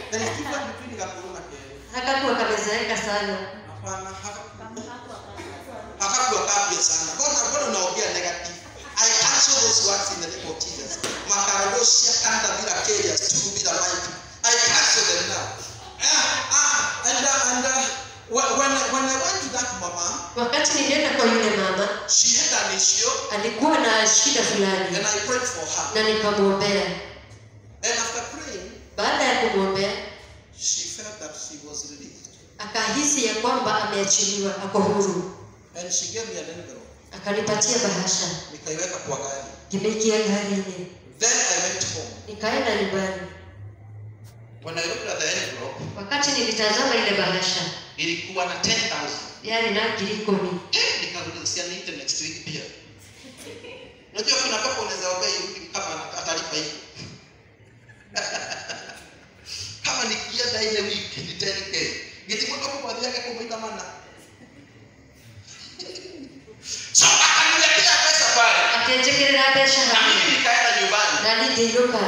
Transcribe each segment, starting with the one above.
there is difference between gakuru na keri hakakuwa kamezeeka sana hapana haka- hakakuwa kapya sana mbona mbona unaongea negative i cancel those words in the name of jesus makarodosia kanda bila keria tu bila mic i cancel them now ah, ah, and uh, and uh, when, when I- when i went to that mama wakati nilienda kwa yule mama she had an issue alikuwa na shida fulani and i prayed for her na nikamwombea and after praying baada ya kumwombea she felt that she was relieved akahisi ya kwamba ameachiliwa ako huru and she gave me an envelope akanipatia bahasha nikaiweka kwa gari kimeikia garini then i went home nikaenda nyumbani when i looked at the envelope wakati nilitazama ile bahasha ilikuwa na 10000 yani na ngiri kumi Eh, nikarudishia niite next week pia unajua kuna papa unaweza ombea irudi kama atalipa hivi kama nikienda ile wiki ni 10k gitimundo kumwathiake kumuita mana so akaniletea pesa pale akenjekerera mbeca na hamwe mimi nikaenda nyumbani na ningĩinũka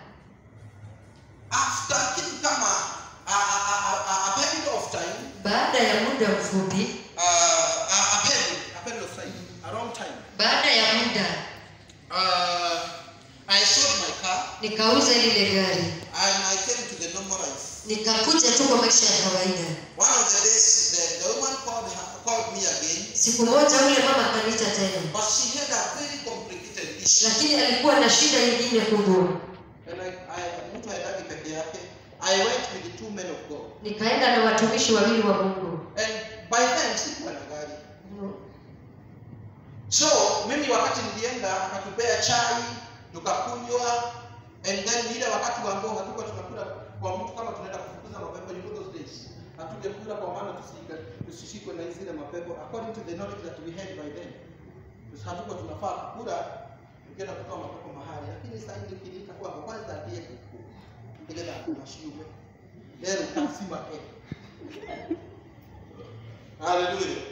after kitu kama a, a, a, a, a period of time baada ya muda mfupi uh, a, a period a period of time a long time baada ya muda uh, I sold my car nikauza lile gari and I came to the normal life. nikakuja tu kwa maisha ya kawaida One of the days, the, the woman called, her, called me again, siku moja yule mama akaniita tena but she had a very complicated issue. lakini alikuwa na shida nyingine kubwa And I, I, mtu haendagi peke yake. I went with the two men of God. nikaenda na watumishi wawili wa mungu And by then, sikuwa na gari. So, mimi wakati nilienda, akatupea chai, tukakunywa, and then ile wakati wa ambao hatukuwa tunakula kwa mtu kama tunaenda kufukuza mapepo, you know those days. Hatungekula kwa maana tusika- tusishikwe na zile mapepo according to the knowledge that we had by then. Tus- Hatukuwa tunafaa kukula tukienda kutoa mapepo mahali, lakini sasa hivi kilika kwa kwanza ndiye kuku. Ile la mashiume. Leo kasima eh. Hallelujah.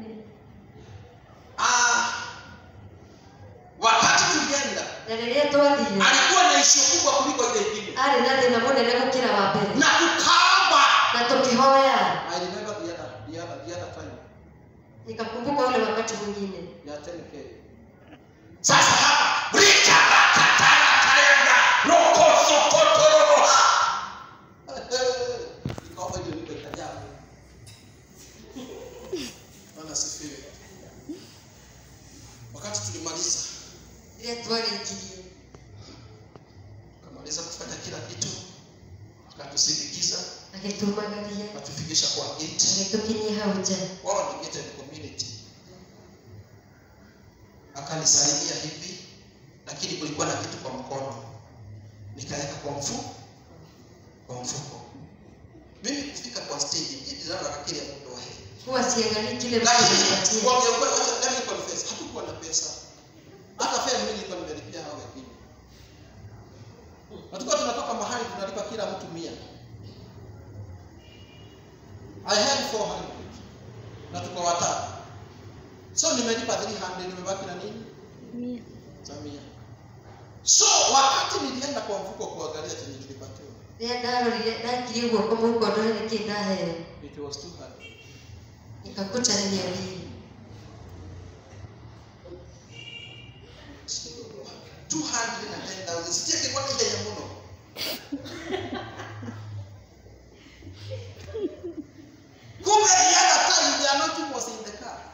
Ah, wakati tulienda na rĩrĩa twathire alikuwa na ishu kubwa kuliko ile ingine arĩ na thĩna mũnene gũkĩra wa mbere na tukaomba na tũkĩhoya I remember the other, the other, the other time nikakumbuka ule wakati mwingine ya 10k sasa hapa rika rakatara tayanga roko sokotorobo nikaomba ile lipe kajabu Bwana sifiwe wakati tulimaliza rĩrĩa twarĩkirie tukamaliza kufanya kila kitu akatusindikiza agĩtumagaria akatufikisha kwa gate agĩtũkinyia hau nja wao ni gated community akanisalimia hivi lakini kulikuwa na kitu kwa mkono nikaweka kwa mfuko kwa mfuko mimi kufika kwa stage mimi niliona kile mtu wa heri huwa siangalii kile mtu lakini anapatia kwa kwa wacha let me confess hatukuwa na pesa hata fare mimi nilikuwa nimelipia hao wengine hatukuwa tunatoka mahali tunalipa kila mtu mia I had 400 na tuko watatu so nimelipa 300 nimebaki na nini Mia. Samia. So wakati nilienda kwa mfuko kuangalia chenye tulipatiwa, rĩrĩa ndarorire ndakirie guoko mũhuko ndore nĩkĩ ndaheo it was 200. nikakuta nĩ mia mbili 210,000. Sijake kwa nini ya muno. Kumbe the other time the anointing was in the car.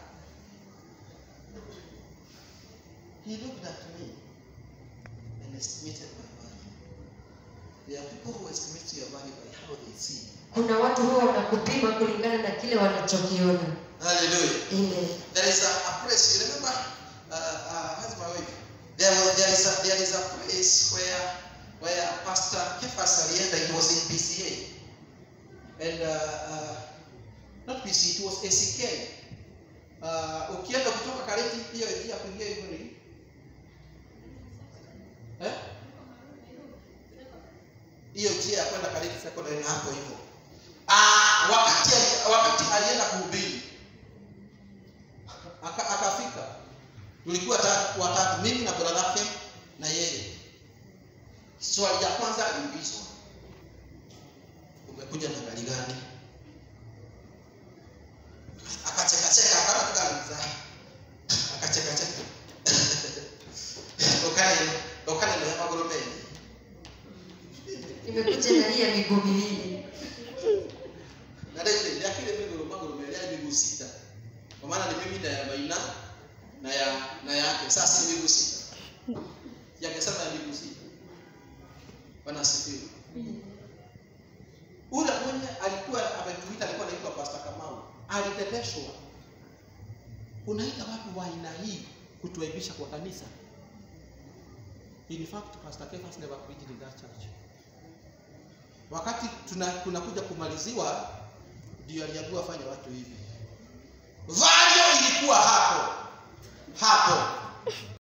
He looked at me and estimated my value. There are people who estimate your value by how they see. you. kuna watu huwa wanakupima kulingana na kile wanachokiona Hallelujah. Amen. There is a, a place. You remember, uh, uh, how's my wife? There, was, there is a there is a place where where Pastor Kefas alienda. It was in PCA, and uh, uh, not PCA. It was ACK. Uh, ukienda kutoka Kareti hiyo njia kuingia hivyo ni eh? hiyo njia ya kwenda Kareti secondary na hapo hivyo. Ah, wakati ali- wakati alienda kuhubiri Aka- akafika tulikuwa ta- watatu mimi na bwana lake na yeye swali ya kwanza aliulizwa umekuja na gari gani akachekacheka akaona tukamza akachekacheka dokane dokane na magoro mengi Nimekuja na hii ya miguu miwili. na ndio ile akile migoro magoro mengi ya miguu sita kwa maana ni mimi na ya baina na ya na yake sasa ni miguu sita yakisema ya miguu sita bwana asifiwe ule mwenye alikuwa ametuita alikuwa anaitwa Pastor Kamau aliteteshwa unaita watu wa aina hii kutuaibisha kwa kanisa in fact Pastor Kefas never preached in that church wakati tuna tunakuja kumaliziwa ndio aliambiwa fanya watu hivi valio ilikuwa hapo hapo